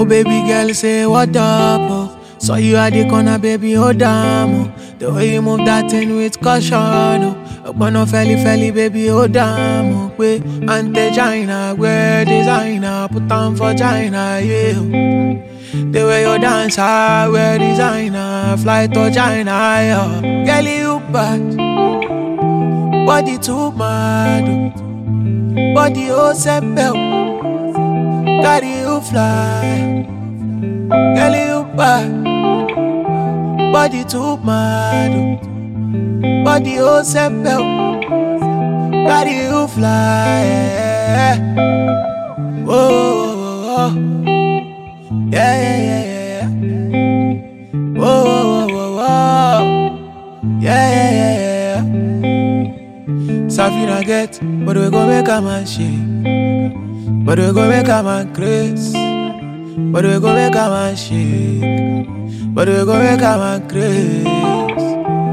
Oh baby girl, say what up? Oh. Saw you at the corner, baby, oh damn. Oh. The way you move that thing with caution. Oh. Ogbonna felly felly, baby, oh damn. Oh. Way ante China, wear designer, put on for China, yeah. The way you dance, I wear designer, fly to China, yeah. Girl, you bad, body too mad, oh. body oh sepel, carry you fly. Girl, you bad, body too mad, oh. body oh sepel, carry you fly. Yeah. Whoa, whoa, whoa. Yeah, yeah, yeah, yeah, yeah. Whoa, whoa, whoa, whoa. Yeah, yeah, yeah, yeah, yeah. Safina get, but we go make a man shake. But we go make a man craze. But we go make a man shake. But we go make a man craze.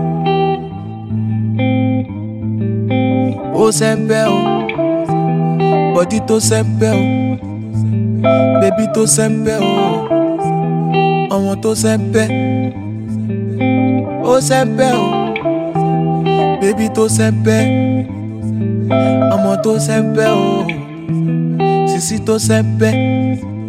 Oh, sempe, oh. Body to sempe, oh. Baby tó sẹ́ńpẹ́ o, ọmọ tó sẹ́ńpẹ́, ó sẹ́ńpẹ́ o. Baby tó sẹ́ńpẹ́, ọmọ tó sẹ́ńpẹ́ o, sisi tó sẹ́ńpẹ́,